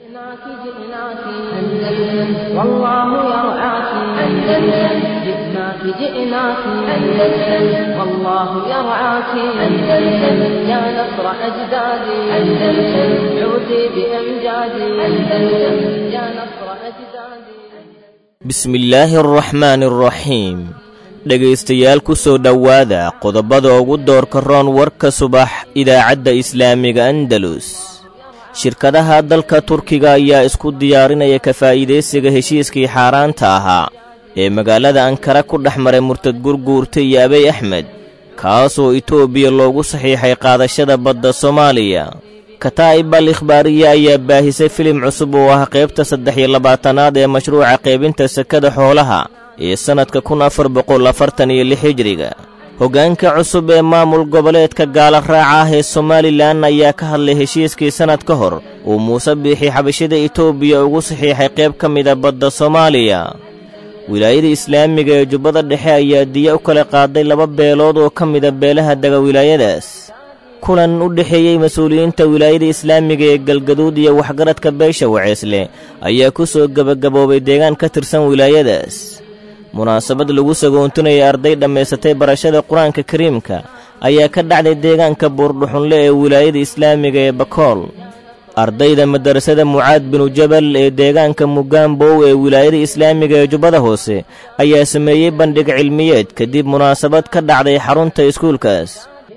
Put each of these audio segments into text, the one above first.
جئناك جئناك أندلس والله يرعاك أندلس جئناك جئناك أندلس والله يرعاك أندلس يا نصر أجدادي أندلس عودي بأمجادي أندلس يا نصر أجدادي bismillaahi araxmaani araxiim dhegaystayaal ku soo dhowaada qodobada ugu doorka roon warka subax idaacadda islaamiga andalus shirkadaha dalka turkiga ayaa isku diyaarinaya ka faa'iidaysiga heshiiskii xaaraanta ahaa ee magaalada ankara ku dhex maray murtad gurguurta iyo abey axmed kaasoo itoobiya loogu saxiixay qaadashada badda soomaaliya kataa'ib al ikhbaariye ayaa baahisay filim cusub oo ah qaybta saddex iyo labaatanaad ee mashruuca qaybinta sekada xoolaha ee sannadka kun afar boqol afartan iyo lix hijriga hoggaanka cusub ee maamul goboleedka gaala raaca ah ee somalilan ayaa ka hadlay heshiiskii sannad ka hor uu muuse biixi xabashada itoobiya ugu saxiixay qayb ka mida badda soomaaliya wilaayada islaamiga ee jubbada dhexe ayaa diya u kala qaaday laba beelood oo ka mida beelaha dega wilaayadaas kulan u dhexeeyey mas-uuliyiinta wilaayada islaamiga ee galgaduud iyo waxgaradka beesha waceesle ayaa ku soo gebagaboobay deegaan ka tirsan wilaayadaas munaasabad lagu sagoontunayay arday dhammaysatay barashada qur-aanka kariimka ayaa ka dhacday deegaanka buurdhuxunle ee wilaayada islaamiga ee bakool ardayda madarasada mucaad binu jabal ee deegaanka mugaambow ee wilaayada islaamiga ee jubbada hoose ayaa sameeyey bandhig cilmiyeed kadib munaasabad ka dhacday xarunta iskuulkaas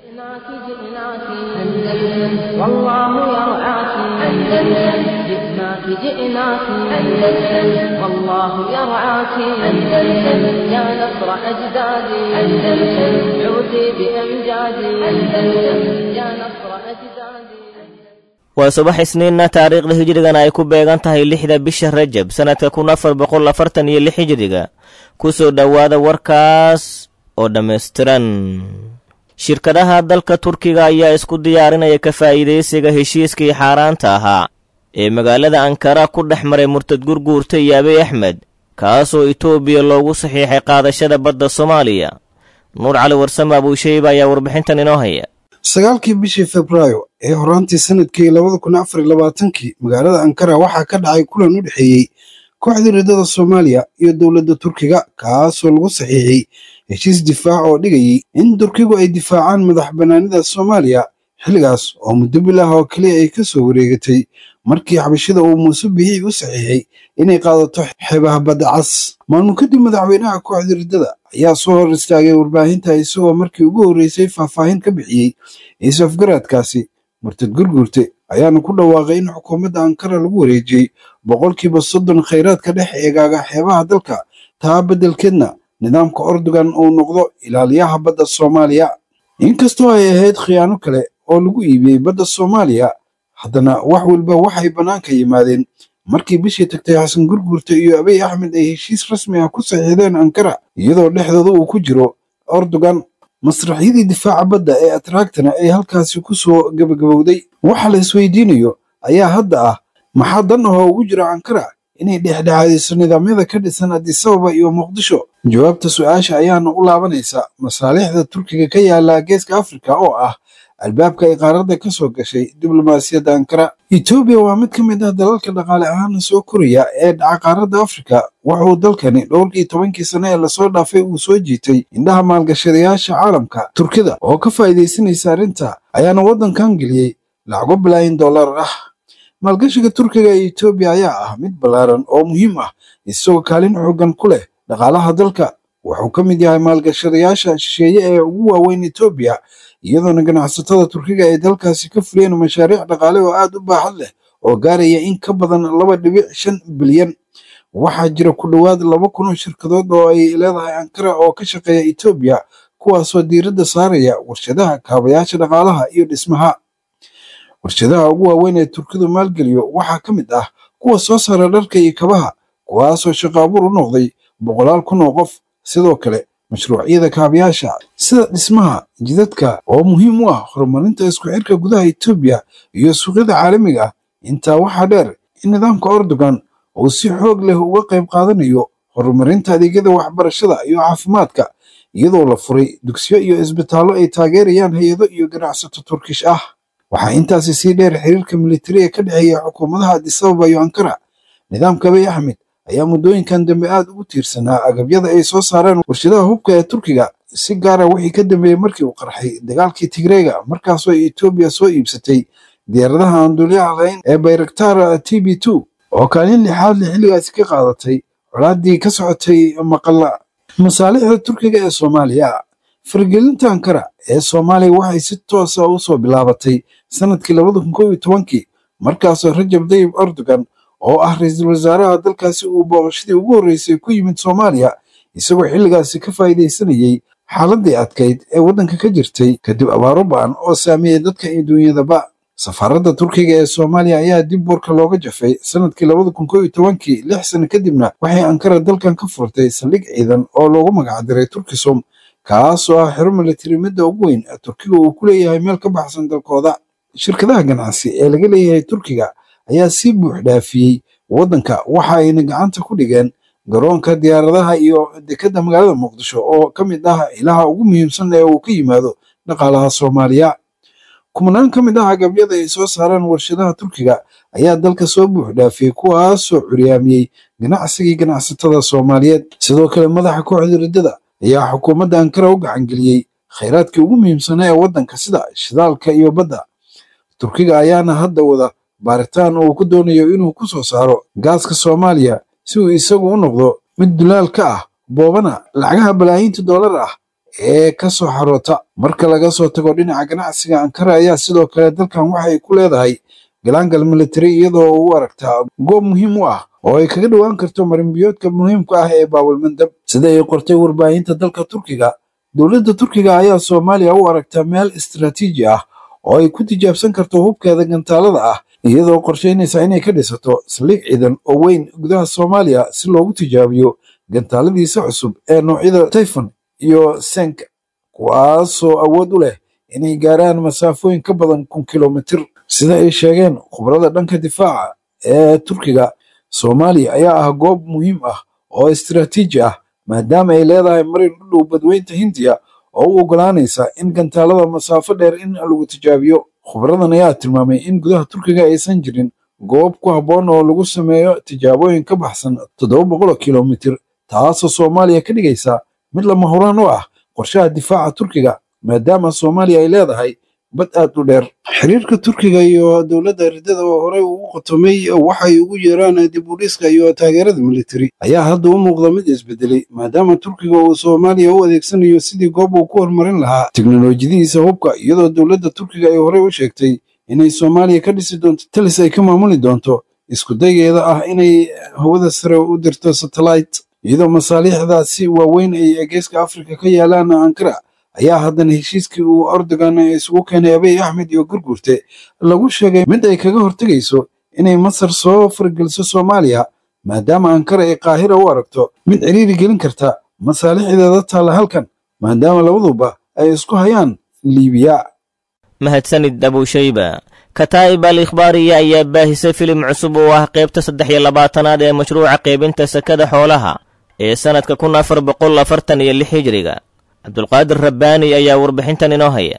جئناك جئناك أندلس والله يرعاك أندلس جئناك جئناك أندلس والله يرعاك أندلس يا نصر أجدادي أندلس عودي بأمجادي أندلس يا نصر أجدادي waa subax isniinna taariikhda hijrigana ay ku beegan tahay lixda bisha rajab sannadka kun afar boqol afartan iyo lix hijriga ku soo dhowaada warkaas oo dhammaystiran shirkadaha dalka turkiga ayaa isku diyaarinaya ka faa'iidaysiga heshiiskii xaaraanta ahaa ee magaalada ankara ku dhex maray murtad gurguurta iyo abey axmed kaasoo itoobiya loogu saxiixay qaadashada badda soomaaliya nuur cali warsame abuushayba ayaa warbixintan inoo haya sagaalkii bishii febraayo ee horaantii sanadkii labada kun afar iyo labaatankii magaalada ankara waxaa ka dhacay kulan u dhexeeyey kooxda riddada soomaaliya iyo dowladda turkiga kaasoo lagu saxiixay heshiis difaac oo dhigayay in turkigu ay difaacaan madax bannaanida soomaaliya xilligaas oo muddo bil ah oo keliya ay ka soo wareegatay markii xabashida uu muuse biixi u saxiixay inay qaadato xeebaha badda cas maalmo kadib madaxweynaha kooxda riddada ayaa soo hor istaagay warbaahinta isagoo markii ugu horreysay faahfaahin ka bixiyey is-afgaraadkaasi murtad gurgurte ayaana ku dhawaaqay in xukuumadda ankara lagu wareejiyey boqolkiiba soddon khayraadka dhex eegaaga xeebaha dalka taa beddelkeedna nidaamka ordogan uu noqdo ilaaliyaha badda soomaaliya inkastoo ay ahayd khiyaano kale oo lagu iibiyey badda soomaaliya haddana wax walba waxay bannaanka yimaadeen markii bishii tagtay xasan gurgurta iyo abiy axmed ay heshiis rasmi ah ku saxiixdeen ankara iyadoo dhexdooda uu ku jiro ordogan masraxyadii difaaca badda ee atraagtana ay halkaasi ku soo gebagabowday waxa la isweydiinayo ayaa hadda ah maxaa dan ahoo ugu jira ankara inay dhexdhexaadiso nidaamyada ka dhisan adisababa iyo muqdisho jawaabta su-aasha ayaana u laabanaysa masaalixda turkiga ka yaala geeska afrika oo ah albaabka ay qaaradda ka soo gashay diblomaasiyadda ankara etoobiya waa mid ka mid ah dalalka dhaqaale ahaana soo koraya ee dhaca qaaradda afrika wuxuu dalkani dhowrkii tobankii sane ee lasoo dhaafay uu soo jiitay indhaha maalgashadayaasha caalamka turkida oo ka faa'iidaysanaysa arrinta ayaana waddankan geliyey lacago bilaayin dollar ah maalgashiga turkiga ee etoobiya ayaa ah mid ballaaran oo muhiim ah isagoo kaalin xoogan ku leh dhaqaalaha dalka wuxuu ka mid yahay maalgashadayaasha shisheeye ee ugu waaweyn etoobiya iyadoona ganacsatada turkiga ay dalkaasi ka fuliyeen mashaariic dhaqaale oo aad u baaxad leh oo gaaraya in ka badan laba dhibic shan bilyan waxaa jira ku dhowaad laba kun oo shirkadood oo ay leedahay ankara oo ka shaqeeya etoobiya kuwaasoo diiradda saaraya warshadaha kaabayaasha dhaqaalaha iyo dhismaha warshadaha ugu waaweyn ee turkidu maalgeliyo waxaa ka mid ah kuwa soo saara dharka iyo kabaha kuwaasoo shaqo abuur u noqday boqolaal kun oo qof sidoo kale mashruucyada kaabayaasha sida dhismaha jidadka oo muhiim u ah horumarinta isku xirka gudaha etoobiya iyo suuqyada caalamiga ah intaa waxaa dheer in nidaamka ordogan uu si xoog leh uga qayb qaadanayo horumarinta adeegyada waxbarashada iyo caafimaadka iyadoo la furay dugsiyo iyo isbitaallo ay taageerayaan hay-ado iyo ganacsato turkish ah waxaa intaasi sii dheer xiriirka militari ee ka dhexeeya xukuumadaha adisababa iyo ankara nidaamka abiy axmed ayaa muddooyinkan dambe aad ugu tiirsanaa agabyada ay soo saareen warshadaha hubka ee turkiga si gaara wixii ka dambeeyey markii uu qarxay dagaalkii tigreega markaasoo etoobiya soo iibsatay diyaaradaha aan duulyaha lahayn ee bayraktar t b two oo kaalin lixaad le xilligaasi ka qaadatay colaadii ka socotay maqalla masaalixda turkiga ee soomaaliya faragelinta ankara ee soomaaliya waxay si toosa u soo bilaabatay sanadkii labada kun kow iyo tobankii markaasoo rajab dayib erdogan oo ah ra-iisul wasaaraha dalkaasi uu booqashadii ugu horreysay ku yimid soomaaliya isagoo xilligaasi ka faa'iidaysanayey xaaladii adkayd ee waddanka ka jirtay kadib abaaro ba'an oo saameeyey dadka iyo duunyadaba safaaradda turkiga ee soomaaliya ayaa dib warka looga jafay sanadkii labada kun kow iyo tobankii lix sano kadibna waxay ankara dalkan ka furtay saldhig ciidan oo loogu magacdiray turkisom kaasoo ah xero militari midda ugu weyn ee turkiga uu ku leeyahay meel ka baxsan dalkooda shirkadaha ganacsi ee laga leeyahay turkiga ayaa si buux dhaafiyey waddanka waxa ayna gacanta ku dhigeen garoonka diyaaradaha iyo dekedda magaalada muqdisho oo ka mid ah ilaha ugu muhiimsan ee uu ka yimaado dhaqaalaha soomaaliya kumanaan ka mid ah agabyada ay soo saaraan warshadaha turkiga ayaa dalka soo buux dhaafiyey kuwaasoo curyaamiyey ganacsigii ganacsatada soomaaliyeed sidoo kale madaxa kooxda riddada ayaa xukuumadda ankara u gacangeliyey khayraadkii ugu muhiimsanaa ee waddanka sida shidaalka iyo badda turkiga ayaana hadda wada baaritaan uu ku doonayo inuu ku soo saaro gaaska soomaaliya si uu isagu u noqdo mid dulaal ka ah boobana lacagaha balaayiinta doolar ah ee ka soo xaroota marka laga soo tago dhinaca ganacsiga ankara ayaa sidoo kale dalkan waxay ku leedahay galaangal militari iyadoo u aragtaa goob muhiim u ah oo ay kaga dhowaan karto marinbiyoodka muhiimka ah ee baabulmandab sida ay qortay warbaahinta dalka turkiga dowladda turkiga ayaa soomaaliya u aragtaa meel istaraatiiji ah oo ay ku tijaabsan karto hubkeeda gantaalada ah iyadoo qorshaynaysa inay ka dhisato saldhig ciidan oo weyn gudaha soomaaliya si loogu tijaabiyo gantaaladiisa cusub ee noocyada tayfon iyo senk kuwaasoo awood u leh inay gaaraan masaafooyin ka badan kun kilomitir sida ay sheegeen khubrada dhanka difaaca ee turkiga soomaaliya ayaa ah goob muhiim ah oo istaraatiiji ah maadaama ay leedahay marin u dhow badweynta hindiya oo u oggolaanaysa in gantaalada masaafo dheer in lagu tijaabiyo khubradan ayaa tilmaamay in gudaha turkiga aysan jirin goob ku habboon oo lagu sameeyo tijaabooyin ka baxsan toddoba boqoloo kilomitir taasoo soomaaliya ka dhigaysa mid lama huraan u ah qorshaha difaaca turkiga maadaama soomaaliya ay leedahay bad aad u dheer xiriirka turkiga iyo dowladda riddada oo horey ugu qotomay waxay ugu yeeraan dib u dhiska iyo taageerada militari ayaa hadda u muuqda mid isbedelay maadaama turkiga uu soomaaliya u adeegsanayo sidii goob uu ku horumarin lahaa teknolojiyadiisa hubka iyadoo dowladda turkiga ay horey u sheegtay inay soomaaliya ka dhisi doonto talis ay ka maamuli doonto isku dayeeda ah inay hawada sare u dirto satellite iyadoo masaaliixdaasi waaweyn ay geeska afrika ka yaalaan ankara ayaa haddana heshiiskii uu erdogan isugu keenay abiy axmed iyo gurgurte lagu sheegay mid ay kaga hortegayso inay masar soo fargeliso soomaaliya maadaama ankara ay qaahira u aragto mid ciriiri gelin karta masaalixdeeda taalla halkan maadaama labaduba ay isku hayaan liibiya mahadsanid abushayba kataa'ib al ikhbaariya ayaa baahisay filim cusub oo ah qaybta saddex iyo labaatanaad ee mashruuca qaybinta sakada xoolaha ee sannadka kun afar boqol afartan iyo lix hijriga cabdulqaadir rabbaani ayaa warbixintan inoo haya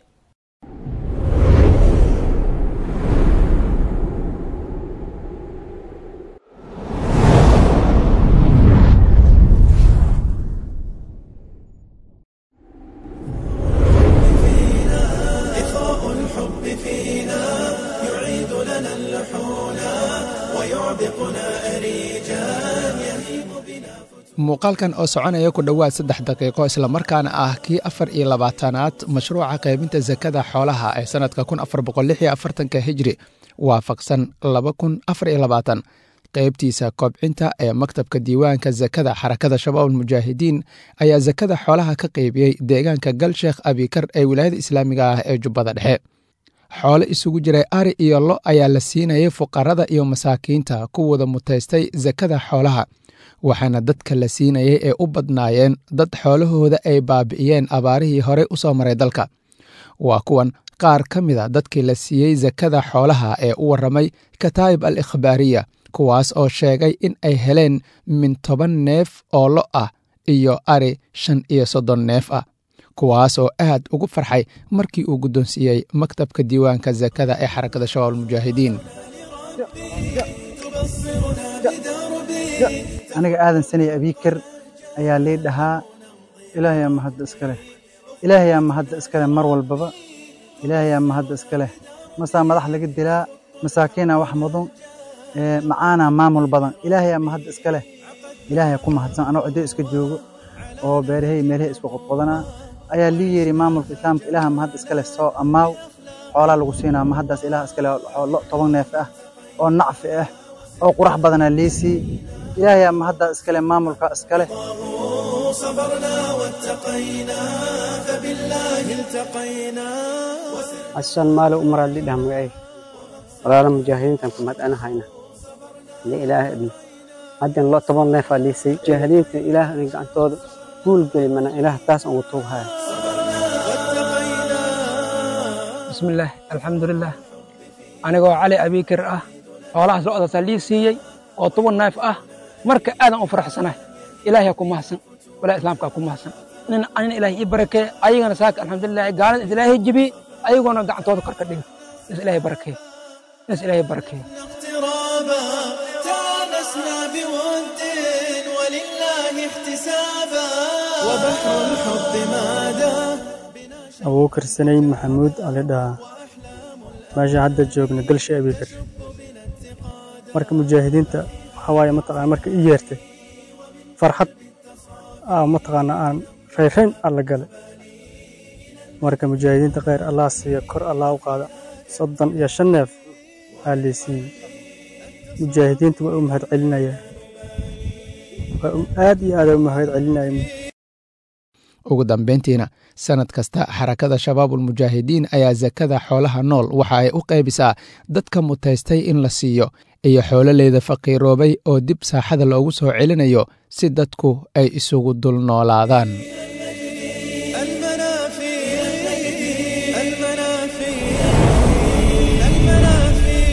muuqaalkan oo soconaya ku dhowaad saddex daqiiqo islamarkaana ah kii afar iyo labaatanaad mashruuca qaybinta sakada xoolaha ee sannadka kun afar boqol lix iyo afartanka hijri waafaqsan laba kun afar iyo labaatan qaybtiisa kobcinta ee maktabka diiwaanka sakada xarakada shabaab almujaahidiin ayaa sakada xoolaha ka qaybiyey deegaanka galsheekh abikar ee wilaayada islaamiga ah ee jubbada dhexe xoole isugu jiray ari iyo lo ayaa la siinayay fuqarada iyo masaakiinta kuwada mutaystay sakada xoolaha waxaana dadka la siinayay ee u badnaayeen dad xoolahooda ay baabi'iyeen abaarihii horey u soo maray dalka waa kuwan qaar ka mida dadkii la siiyey sakada xoolaha ee u warramay kataa'ib al ikhbaariya kuwaas oo sheegay in ay heleen min toban neef oo lo ah iyo ari shan iyo soddon neef ah kuwaas oo aad ugu farxay markii uu guddoonsiiyey maktabka diiwaanka sakada ee xarakada shabaab almujaahidiin aniga aadan sanay abiikar ayaa lii dhahaa ilaahayaa mahadda iska leh ilaahayaa mahadda iska leh mar walbaba ilaahayaa mahadda iska leh masaa madax laga dilaa masaakiinaa wax mudan macaanaa maamul badan ilaahayaa mahadda iska leh ilaahayaa ku mahadsan anoo ciddo iska joogo oo beerahay meelahay isku qodqodanaa ayaa lii yeeri maamulka islaamka ilaaha mahadda iska leh soo ammaaw xoolaa lagu siinaa mahaddaas ilaah iska leh lo toban neef ah oo nacfi ah oo qurax badanaa liisii ilaahayaa mahaddaa iska leh maamulka iska leh asan maalo umara lidhah magacay walaala mujaahidiintan ku madhanahayna li ilaah idin haddan lo toban neefaa liisay mujaahidiinta ilaah idin gacantooda guul geli mana ilaah taas ugu tuughaya bismillaah alxamdulilah anigoo cali abiikir ah xoolahaas lo-daasaa lii siiyey oo toban neef ah marka aadan u faraxsanahay ilaahiyaa ku mahadsan walaa islaamkaa ku mahadsan nin anina ilaahay ii barakee ayagana saaka alxamdulilah gaalada is ilaahay jebi ayagoona gacantooda kor ka dhigi is ilaahay barakee is ilaahay barakee تانسنا بود ولله احتسابا وبحر الحب ماذا abuukar sanayn maxamuud ali dhahaa meesha hadda joogna galsha abiikar marka mujaahidiinta waxaa waaye mataqaana marka ii yeertay farxad aa mataqaana aan rayrayn alla gale marka mujaahidiinta khayr allah siiya kor allah u qaada soddon iyo shan neef aa lii siiyey mujaahidiinta waa u mahad celinaya waa aad iyo aada u mahad celinaya ugu dambayntiina sanad kasta xarakada shabaabulmujaahidiin ayaa sakada xoolaha nool waxa ay u qaybisaa dadka mutaystay in la siiyo iyo xoololeyda faqiiroobay oo dib saaxada loogu soo celinayo si dadku ay isugu dul noolaadaan المنافي المنافي المنافي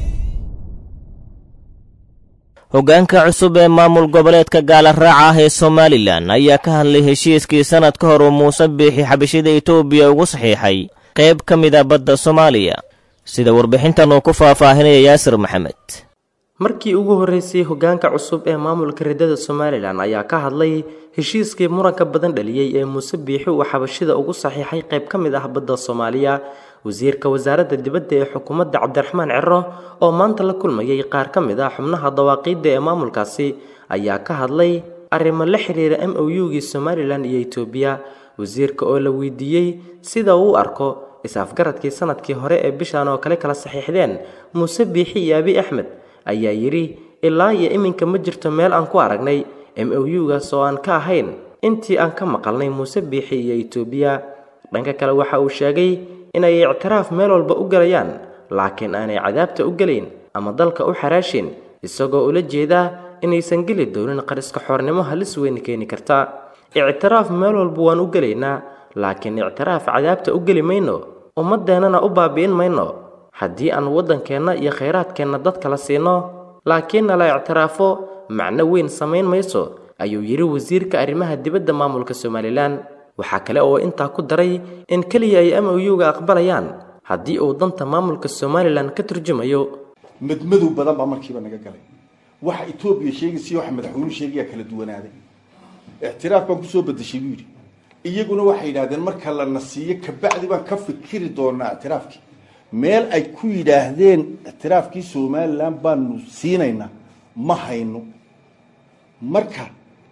hoggaanka cusub ee maamul goboleedka gaala raaca ah ee somalilan ayaa ka hadlay heshiiskii sannad ka hor uu muuse biixi xabashida etoobiya ugu saxiixay qayb ka mid a badda soomaaliya sida warbixintan uu ku faahfaahinaya yaasir maxamed markii ugu horreysay hoggaanka cusub ee maamulka riddada somalilan ayaa ka hadlay heshiiskii muranka badan dhaliyey ee muuse biixi uu xabashida ugu saxiixay qayb ka mid ah badda soomaaliya wasiirka wasaaradda dibadda ee xukuumadda cabdiraxmaan ciro oo maanta la kulmayay qaar ka mid ah xubnaha dawaaqiidda ee maamulkaasi ayaa ka hadlay arrimo la xiriira m o u-gii somalilan iyo etoobiya wasiirka oo la weydiiyey sida uu u arko is-afgaradkii sanadkii hore ee bishan oo kale kala saxiixdeen muuse biixi iyo abi axmed ayaa yidhi ilaa iyo iminka ma jirto meel aan ku aragnay m o u-gaas oo aan ka ahayn intii aan ka maqalnay muuse biixi iyo etoobiya dhanka kale waxa uu sheegay inay ictiraaf meel walba u gelayaan laakiin aanay cadaabta u gelayn ama dalka u xaraashin isagoo ula jeedaa inaysan geli doonin qariska xoornimo halis weyn keeni karta ictiraaf meel walba waan u gelaynaa laakiin ictiraaf cadaabta u geli mayno ummaddeennana u baabi'in mayno haddii aan waddankeenna iyo khayraadkeenna dadka la siino laakiinna la ictiraafo macno weyn samayn mayso ayuu yidhi wasiirka arrimaha dibadda maamulka somalilan waxaa kale oo intaa ku daray in keliya ay m o u-ga aqbalayaan haddii uu danta maamulka somalilan ka turjumayo madmadow badan baa markiiba naga galay waxa etoobiya sheegaysiyo waxa madaxweynuhu sheegayaa kala duwanaaday ictiraaf baan kusoo bedeshay buu yidhi iyaguna waxay yidhaahdeen marka lana siiyo kabacdi baan ka fikiri doonaa ictiraafkii meel ay ku yidhaahdeen ictiraafkii somalilan baanu siinaynaa ma hayno marka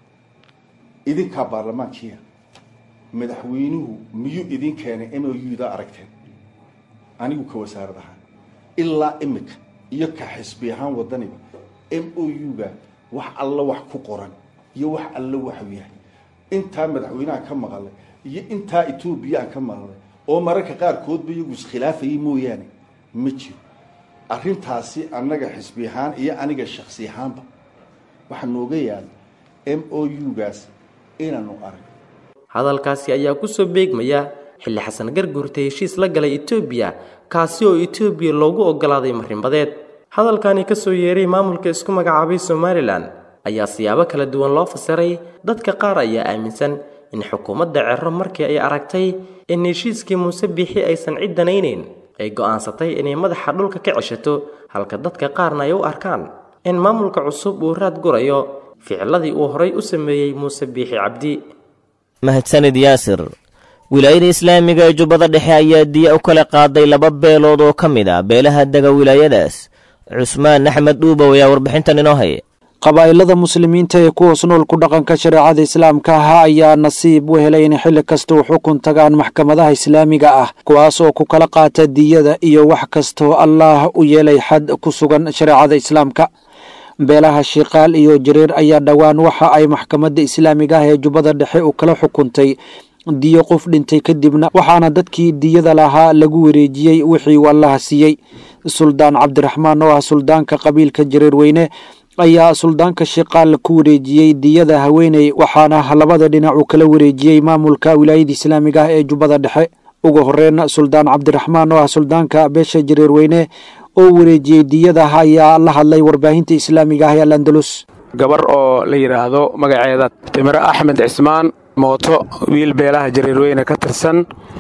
idinkaa baarlamaankiia madaxweynuhu miyuu idin keenay m o u-da aragteen anigu ka wasaarad ahaan ilaa imika iyo ka xisbi ahaan wadaniba m o u-ga wax alla wax ku qoran iyo wax alla waxu yahay intaa madaxweyneha ka maqalay iyo intaa etoobiya aan ka maqlay oo mararka qaarkoodba iyagu iskhilaafayay mooyaane ma jiro arrintaasi annaga xisbi ahaan iyo aniga shaksi ahaanba waxaa nooga yaala m o u-gaas inaanu arag hadalkaasi ayaa kusoo beegmaya xilli xasan garguurta heshiis la galay etoobiya kaasi oo etoobiya loogu oggolaaday marinbadeed hadalkani kasoo yeeray maamulka isku magacaabay somalilan ayaa siyaabo kala duwan loo fasiray dadka qaar ayaa aaminsan in xukuumadda cerro markii ay aragtay in heshiiskii muuse biixi aysan cid danaynayn ay go'aansatay inay madaxa dhulka ka ceshato halka dadka qaarna ay u arkaan in maamulka cusub uu raad gurayo ficiladii uu horay u sameeyey muuse biixi cabdi mahadsanid yaasir wilaayada islaamiga ee jubbada dhexe ayaa diya u kala qaaday laba beelood oo ka mid ah beelaha dega wilaayadaas cusmaan axmed dhuubow ayaa warbixintan inoo haya qabaa'ilada muslimiinta ee ku hoos nool ku dhaqanka shareecada islaamka ah ayaa nasiib u helay in xilli kasta u xukun tagaan maxkamadaha islaamiga ah kuwaas oo ku kala qaata diyada iyo wax kastoo allaah u yeelay xad ku sugan shareecada islaamka beelaha shiikaal iyo jareer ayaa dhowaan waxa ay maxkamadda islaamiga ah ee jubbada dhexe u kala xukuntay diyo qof dhintay kadibna waxaana dadkii diyada lahaa lagu wareejiyey wixii uu allaha siiyey suldaan cabdiraxmaan oo ah suldaanka qabiilka jareer weyne ayaa suldaanka shiikaal ku wareejiyey diyada haweeney waxaana labada dhinac uu kala wareejiyey maamulka wilaayada islaamiga ah ee jubbada dhexe ugu horeyn suldaan cabdiraxmaan oo ah suldaanka beesha jareer weyne oo wareejiyey diyada ayaa la hadlay warbaahinta islaamiga ah ee alandalus gabar oo la yidhaahdo magaceeda timiro axmed cismaan mooto wiil beelaha jareerweyne ka tirsan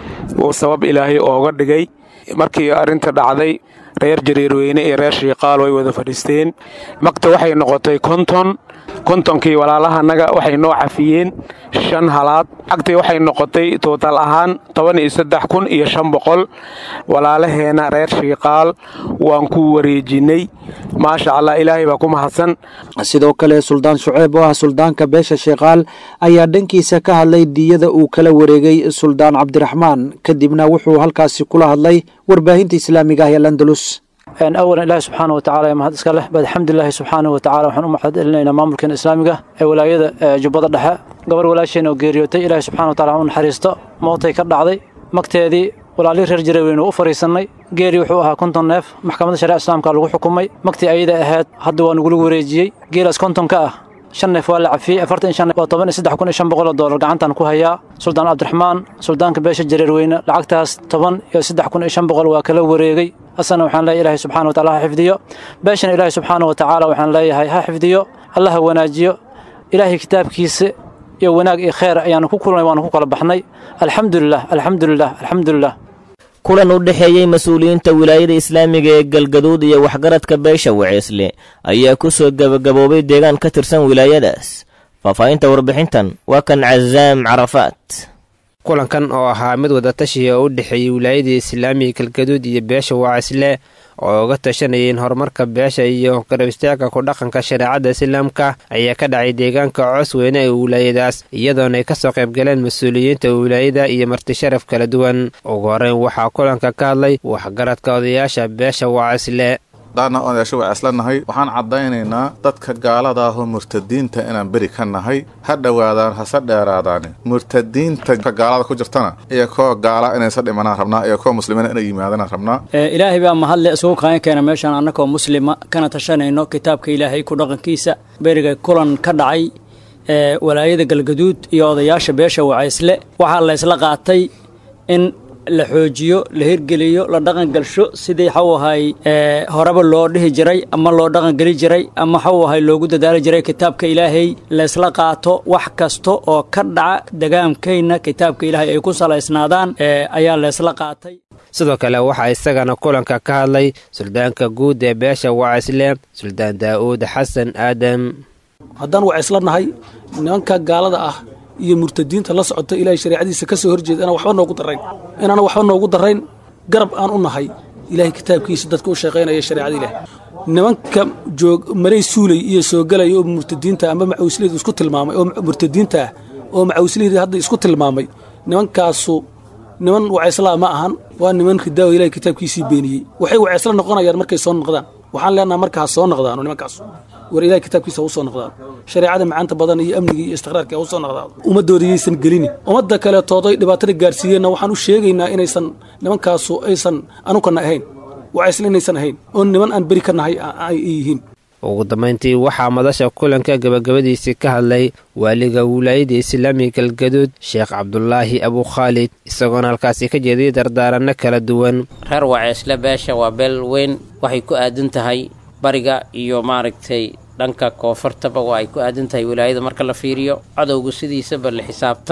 uu sabab ilaahay ooga dhigay markii arrinta dhacday reer jareerweyne iyo reer shiikaal way wada fadhiisteen magta waxay noqotay konton kontonkii walaalahanaga waxay noo cafiyeen shan halaad cagtii waxay noqotay tootal ahaan toban iyo saddex kun iyo shan boqol walaalaheenna reer shiikaal waan ku wareejinnay maasha allah ilaahay baa ku mahadsan sidoo kale suldaan shuceeb oo ah suldaanka beesha shiikaal ayaa dhankiisa ka hadlay diyada uu kala wareegay suldaan cabdiraxmaan kadibna wuxuu halkaasi kula hadlay warbaahinta islaamiga ah ee landalus awalan ilaahi subxaana wa tacala mahad iska leh bad alxamdulilahi subxaana wa tacala waxaan u mahad celinaynaa maamulkeena islaamiga ee walaayada jubbada dhexe gabar walaasheena oo geeriyootay ilaahi subxana wa tacala u naxariisto mootay ka dhacday magteedii walaalii reer jareeweyne u fariisannay geeri wuxuu ahaa konton neef maxkamadda shariica islaamka lagu xukumay magtii ayada ahayd hadda waa nagula wareejiyey geelaas kontonka ah shan neef waa la cafiyey afartan shan waa toban iyo saddex kun iyo shan boqol oo doolar gacantan ku hayaa suldaan cabdiraxmaan suldaanka beesha jareerweyne lacagtaas toban iyo saddex kun iyo shan boqol waa kala wareegay asana waxaan leeyahay ilaahay subxana wa tacala ha xifdiyo beeshana ilaahay subxaana wa tacaala waxaan leeyahay ha xifdiyo allah ha wanaajiyo ilaahay kitaabkiisa iyo wanaag iyo kheer ayaanu ku kulnay waanu ku kala baxnay alxamdulilah alxamdulilah alxamdulilah kulan u dhexeeyey mas-uuliyiinta wilaayada islaamiga ee galgaduud iyo waxgaradka beesha waceesle ayaa ku soo gebagaboobay deegaan ka tirsan wilaayadaas faahfaahinta warbixintan waa kan casaam carafaat kulankan oo ahaa mid wadatashiya oo u dhexeeyey wilaayadii islaamiga galgaduud iyo beesha waceesle oo uga tashanayeen horumarka beesha iyo garab istaagka ku dhaqanka shareecadda islaamka ayaa ka dhacay deegaanka coos weyne ee wilaayadaas iyadoona ay kasoo qaybgaleen mas-uuliyiinta wilaayada iyo martisharaf kala duwan ugu horeyn waxaa kulanka ka hadlay waxgaradka odayaasha beesha waceesle daana odayaasho waceesla nahay waxaan caddaynaynaa dadka gaalada ahoo murtadiinta inaan beri ka nahay ha dhowaadaan hase dheeraadaani murtadiinta ka gaalada ku jirtana iyo koo gaala inaysa dhimanaan rabnaa iyo koo muslimiina inay yimaadaan rabnaa ilaahay baa mahadle isugu kaan keena meeshaan annagoo muslima kana tashanayno kitaabka ilaahay ku dhaqankiisa beriga kulan ka dhacay ee walaayada galgaduud iyo odayaasha beesha wacaysle waxaa la ysla qaatay in la xoojiyo la hirgeliyo la dhaqangalsho sidii xaw ahay horeba loo dhihi jiray ama loo dhaqangeli jiray ama xaw ahay loogu dadaali jiray kitaabka ilaahay laysla qaato wax kasta oo ka dhaca degaankayna kitaabka ilaahay ay ku salaysnaadaan ayaa laysla qaatay sidoo kale waxaa isagana kulanka ka hadlay suldaanka guud ee beesha wacisle suldaan daa'uud xasan aadam haddaan wacisla nahay nimanka gaalada ah iyo murtadiinta la socota ilaahay shareecadiisa ka soo horjeeda inaan waxba noogu darayn inaana waxba noogu darayn garab aan u nahay ilaahay kitaabkiisa dadka u shaqaynaya shareecada ilaah nimanka joog maray suulay iyo soo galaya oo murtadiinta ama macawsleyda isku tilmaamay oo murtadiinta ah oo macawsleyda hadda isku tilmaamay nimankaasu niman waceeslaa ma ahan waa niman ridaawo ilahay kitaabkiisii beeniyey waxay waceesla noqonayaan markay soo noqdaan waxaan leenaha marka ha soo noqdaano nimankaas war ilahay kitaabkiisa ha u soo noqdaan shareecada macaanta badan iyo amnigii iyo istiqraarkii ha u soo noqdaan ummadooda yaysan gelini ummadda kaleetooday dhibaatada gaarsiiyeenna waxaan u sheegaynaa inaysan nimankaasu aysan anukana ahayn waceesla inaysan ahayn oo niman aan beri ka nahay ay yihiin ugu dambayntii waxaa madasha kulanka gabagabadiisii ka hadlay waaliga wilaayada islaamiga galgaduud sheekh cabdulaahi abukhaalid isagoona halkaasi ka jeediyay dardaaranno kala duwan reer waceesle beesha waa beel weyn waxay ku aadan tahay bariga iyo maaragtay dhanka koonfurtaba waa ay ku aadan tahay wilaayada marka la fiiriyo cadowga sidiisaba la xisaabtan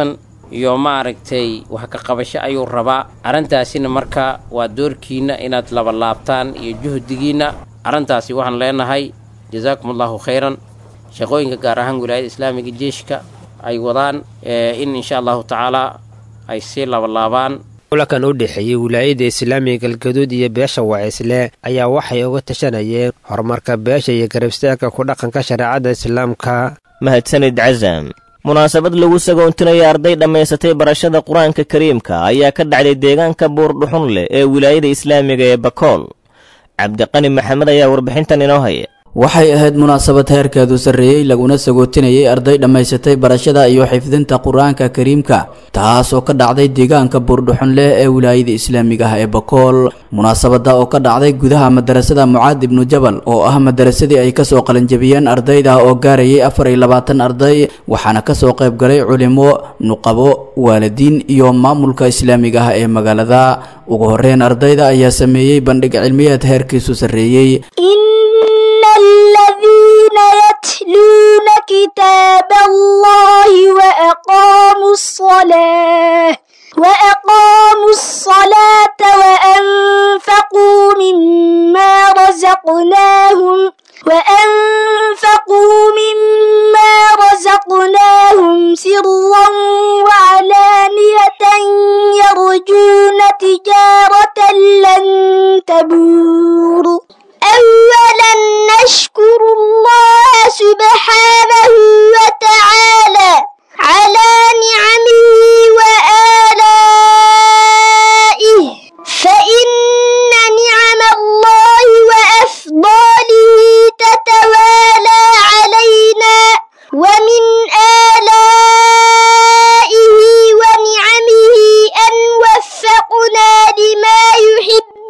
iyo maaragtay wax ka qabasho ayuu rabaa arrintaasina marka waa doorkiinna inaad labalaabtaan iyo juhdigiinna arrintaasi waxaan leenahay jasaakum allahu khayran shaqooyinka gaar ahaan wilaayada islaamiga jeeshka ay wadaan in insha allahu tacaalaa ay sii labalaabaan kulankan u dhexeeyey wilaayada islaamiga galgaduud iyo beesha wacisle ayaa waxay uga tashanayeen horumarka beesha iyo garabstaagka ku dhaqanka shareecada islaamka mahadsanid casam munaasabad lagu sagoontinaya arday dhammaysatay barashada qur-aanka kariimka ayaa ka dhacday deegaanka buurdhuxun leh ee wilaayada islaamiga ee bakool cabdiqani maxamed ayaa warbixintan inoo haya waxay ahayd munaasabad heerkeedu sarreeyey laguna sagootinayay arday dhammaysatay barashada iyo xifdinta qur-aanka kariimka taas oo ka dhacday deegaanka buurdhuxunleh ee wilaayada islaamiga ah ee bakool munaasabada oo ka dhacday gudaha madarasada mucaad ibnu jabal oo ah madarasadii ay kasoo qalanjabiyeen ardayda oo gaarayay afar iyo labaatan arday waxaana kasoo qayb galay culimo nuqabo waalidiin iyo maamulka islaamiga ah ee magaalada ugu horeyn ardayda ayaa sameeyey bandhig cilmiyeed heerkiisu sarreeyey الذين يتلون كتاب الله وأقاموا الصلاة وأقاموا الصلاة وأنفقوا مما رزقناهم وأنفقوا مما رزقناهم سرا وعلانية يرجون تجارة لن تبور أولا نشكر الله سبحانه وتعالى على نعمه وآلائه فإن نعم الله وأفضاله تتوالى علينا ومن آلائه ونعمه أن وفقنا لما يحب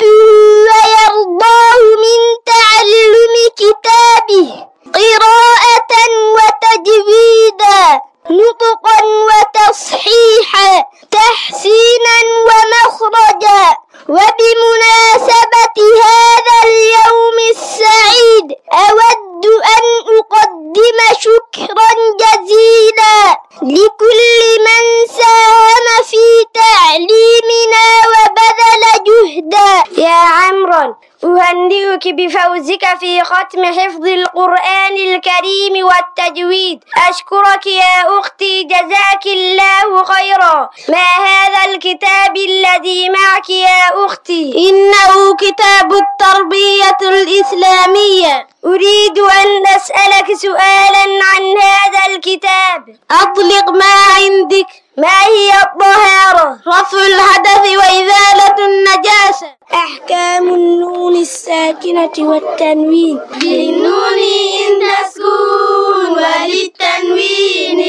ويرضاه من تعلم كتابه قراءة وتجويدا نطقا وتصحيحا تحسينا ومخرجا وبمناسبة هذا اليوم السعيد أود أن أقدم شكرا جزيلا لكل من ساهم في تعليمنا وبذل جهدا يا عمرو أهنئك بفوزك في ختم حفظ القرآن الكريم والتجويد أشكرك يا أختي جزاك الله خيرا ما هذا الكتاب الذي معك يا أختي إنه كتاب التربية الإسلامية أريد أن أسألك سؤالا عن هذا الكتاب أطلق ما عندك ما هي الطهارة رفع الحدث وإزالة النجاسة أحكام النون الساكنة والتنوين للنون إن تسكون وللتنوين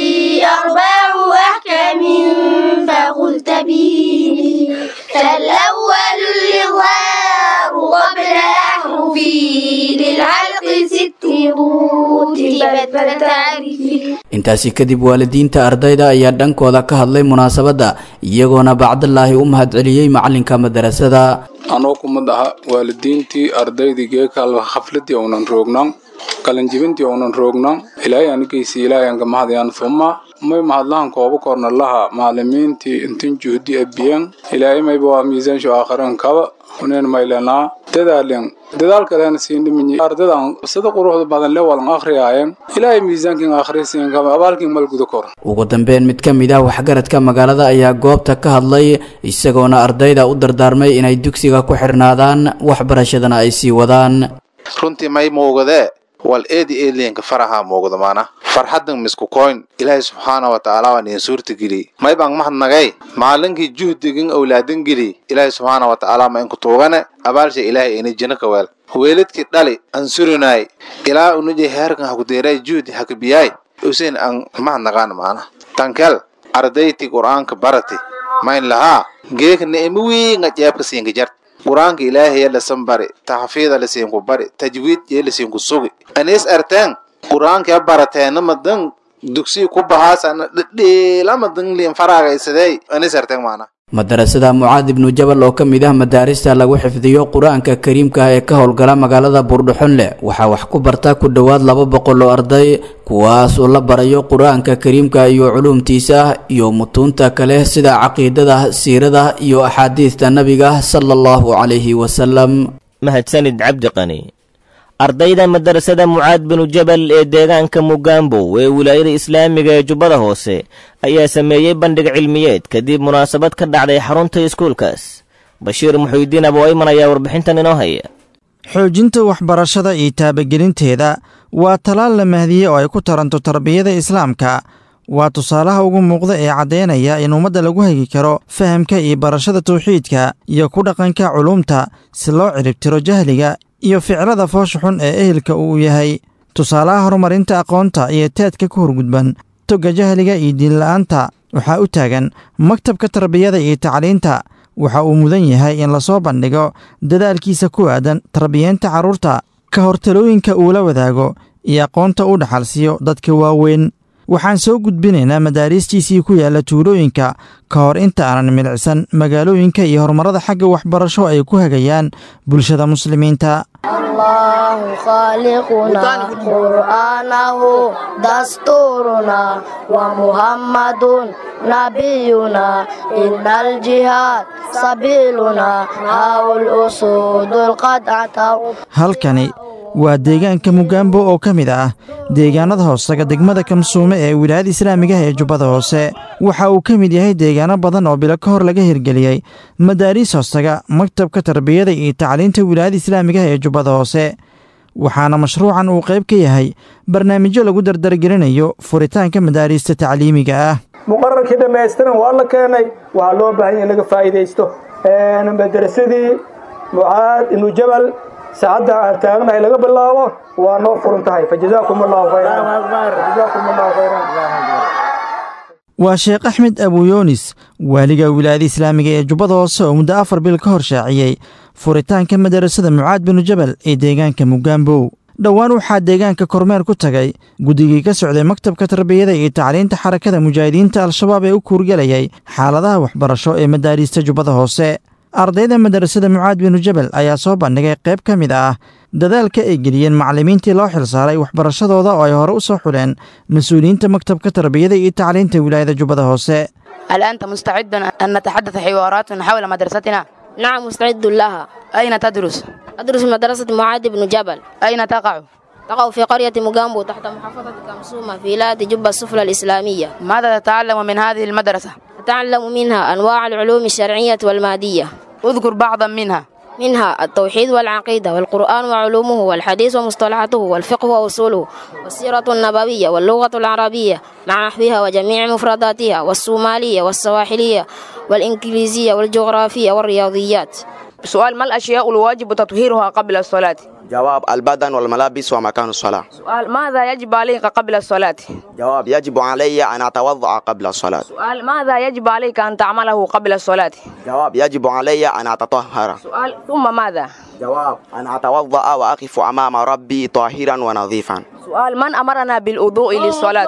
أربع أحكام فقل تبيني فالأول الإظهار قبل أحرفي للعلق ست رتبت فتعرفي intaasi kadib waalidiinta ardayda ayaa dhankooda ka hadlay munaasabadda iyagoona bacdalaahi u mahadceliyey macalinka madarasada anoo kumad aha waalidiintii ardaydii geekal khafladii uunan roognan qalanjibintii uunan roognan ilaahay anigaysi ilaahay anka mahadayaan thuma may mahadlahan kooba korna laha maalimiintii intin juhdi abiyan ilaahay mayba waa miisaansho aakhiran kaba unen maylanaa dadaalen dadaalkaleena siindhiminyi ardadan sida quruxda badan le walan akhriyaayen ilaahay miisaankin akhrisiin kaba abaalkin malguda kor ugu dambeyn mid ka mid ah waxgaradka magaalada ayaa goobta ka hadlay isagoona ardayda u dardaarmay inay dugsiga ku xirnaadaan waxbarashadana ay sii wadaan runtii may muugadee wal eedi eedliyanka faraha muuqda maana farxadan misku koyn ilaahay subxaana wa tacaala waa niin suurta geli may baan mahadnagay maalinkii juhdigin owlaadan geli ilaahay subxaana wa tacaala ma inku tuugane abaalsha ilaahay ina jina ka weel weeladkii dhali an surinaay ilaa unujay heerkan hakudeeray juhdi hakabiyaay usein an mahadnagaan maana tankel ardayti qur'aanka barati mayn lahaa geeka ni'imo wiinga jeebka siinka jart qur-aanka ilaahay lasan bari taxfiida lasiinku bari tajwiid yee lasiinku sugi anis arteen qur-aanka barateena madan dugsi ku bahaasana dhedheelama dangliin faraagaysadey anis arteen maana madarasada mucaad ibnu jabal oo ka mid ah madaarista lagu xifdiyo qur-aanka kariimka ah ee ka howlgala magaalada buurdhuxunle waxaa wax ku barta ku dhowaad laba boqol oo arday kuwaas oo la barayo qur-aanka kariimka iyo culuumtiisa iyo mutuunta kale sida caqiidada siirada iyo axaadiista nabiga sala allahu calayhi wasalam mahadsanid cabdi qani ardayda madarasada mucaad binu jabal ee deegaanka mugaambow ee wilaayada islaamiga ee jubbada hoose ayaa sameeyey bandhig cilmiyeed kadib munaasabad ka dhacday xarunta iskuulkaas bashiir muxuudiin abowayman ayaa warbixintan inoo haya xoojinta waxbarashada iyo taabagelinteeda waa talaal la mahdiyey oo ay ku taranto tarbiyada islaamka waa tusaalaha ugu muuqda ee caddaynaya in ummadda lagu hagi karo fahamka iyo barashada tawxiidka iyo ku dhaqanka culuumta si loo ciribtiro jahliga iyo ficlada foosha xun ee ehelka uu yahay tusaalaha horumarinta aqoonta iyo teedka ku horgudban togga jahliga iyo diinla'aanta waxaa u taagan maktabka tarbiyada iyo tacliinta waxa uu mudan yahay in lasoo bandhigo dadaalkiisa ku aadan tarbiyeenta carruurta ka hortalooyinka uu la wadaago iyo aqoonta u dhaxalsiiyo dadka waaweyn waxaan soo gudbinaynaa madaariistiisii ku yaalla tuulooyinka ka hor inta aanan milicsan magaalooyinka iyo horumarada xagga waxbarasho ay ku hagayaan bulshada muslimiinta الله خالقنا قرآنه دستورنا ومحمد نبينا إن الجهاد سبيلنا هاو الأسود القدعة halkani waa deegaanka mugaambo oo ka mid ah deegaanada hoosaga degmada kamsuume ee wilaayada islaamiga ah ee jubbada hoose waxa uu ka mid yahay deegaano badan oo bilo ka hor laga hirgeliyey madaariis hoosaga maktabka tarbiyada iyo tacliinta wilaayada islaamiga ah ee jubbada hoose waxaana mashruucan uu qayb ka yahay barnaamijyo lagu dardargelinayo furitaanka madaariista tacliimiga ah muqararkii dhammaystiran waa la keenay waxaa loo baahan yahay in laga faa'iidaysto madarasadii mucaad ibnu jabal saacadda aan taagnahay laga bilaabo waa noo furan tahay fajazaakum allahu khayran waa sheekh axmed abuyoonis waaliga wilaayada islaamiga ee jubbada hoose oo muddo afar bil ka hor shaaciyey furitaanka madarasada mucaad binu jabal ee deegaanka mugaambow dhowaan waxaa deegaanka kormeer ku tagay guddigii ka socday maktabka tarbiyada iyo tacliinta xarakada mujaahidiinta al-shabaab ee u kuurgelayay xaaladaha waxbarasho ee madaariista jubbada hoose ardayda madarasada mucaad binu jabal ayaa soo bandhigay qayb ka mid ah dadaalka ay geliyeen macallimiintii loo xilsaaray waxbarashadooda oo ay hore u soo xuleen mas-uuliyiinta maktabka tarbiyada iyo tacliinta wilaayada jubbada hoose هل أنت مستعد أن نتحدث حوارات حول مدرستنا؟ نعم مستعد لها أين تدرس؟ أدرس مدرسة معاذ بن جبل أين تقع؟ تقع في قرية مجامبو تحت محافظة كمسومة في ولاية جبة السفلى الإسلامية ماذا تتعلم من هذه المدرسة؟ أتعلم منها أنواع العلوم الشرعية والمادية اذكر بعضا منها منها التوحيد والعقيدة والقرآن وعلومه والحديث ومصطلحاته والفقه وأصوله والسيرة النبوية واللغة العربية مع نحوها وجميع مفرداتها والصومالية والسواحلية والإنجليزية والجغرافية والرياضيات سؤال ما الأشياء الواجب تطهيرها قبل الصلاة؟ جواب البدن والملابس ومكان الصلاة سؤال ماذا يجب عليك قبل الصلاة؟ جواب يجب علي أن أتوضأ قبل الصلاة سؤال ماذا يجب عليك أن تعمله قبل الصلاة؟ جواب يجب علي أن أتطهر سؤال ثم ماذا؟ جواب أن أتوضأ وأقف أمام ربي طاهرا ونظيفا سؤال من أمرنا بالوضوء للصلاة؟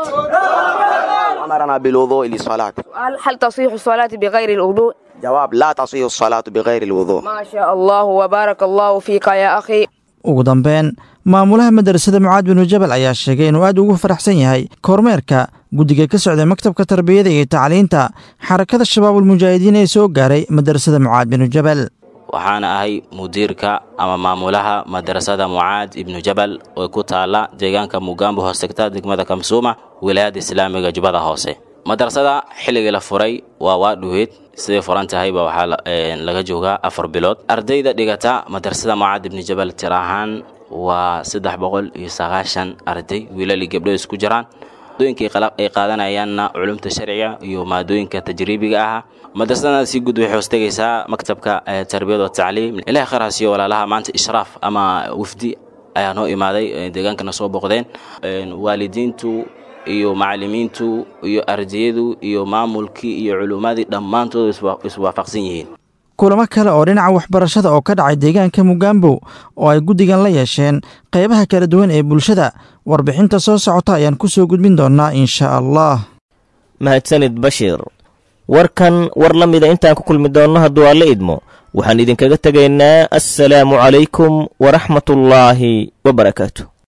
أمرنا بالوضوء للصلاة سؤال هل تصيح الصلاة بغير الوضوء؟ جواب لا تصيح الصلاة بغير الوضوء ما شاء الله وبارك الله فيك يا أخي ugu dambeyn maamulaha madarasada mucaad binu jabal ayaa sheegay inuu aad ugu faraxsan yahay kormeerka guddiga ka socday maktabka tarbiyada iyo tacliinta xarakada shabaabulmujaahidiin ee soo gaaray madarasada mucaad binu jabal waxaana ahay mudiirka ama maamulaha madarasada mucaad ibnu jabal oo ku taala deegaanka mugaambo hoosegta degmada kamsuuma wilaayada islaamiga jubbada hoose madarasada xilligii la furay waa waa dhuweed siday furan tahayba waxaa laga joogaa afar bilood ardayda dhigata madarasada mucaad ibni jabal tir ahaan waa saddex boqol iyo sagaashan arday wiilali gabdho isku jiraan maadooyinka ay qaadanayaanna culumta sharciga iyo maadooyinka tajriibiga ah madrasadana si guud waxay hoostegaysaa maktabka tarbiyad wa tacliim ilahi khayr hasiyo walaalaha maanta ishraaf ama wafdi ayaa noo imaaday deegaankana soo boqdeen waalidiintu iyo macallimiintu iyo ardayadu iyo maamulkii iyo culummadii dhammaantood iswaafaqsan yihiin kulamo kale oo dhinaca waxbarashada oo ka dhacay deegaanka mugaambow oo ay guddigan la yeesheen qaybaha kala duwan ee bulshada warbixinta soo socota ayaan ku soo gudbin doonnaa insha allah mahadsanid bashiir warkan war la mida intaan ku kulmi doonno hadduu alla idmo waxaan idinkaga tegaynaa assalaamu calaykum waraxmatullaahi wabarakaatu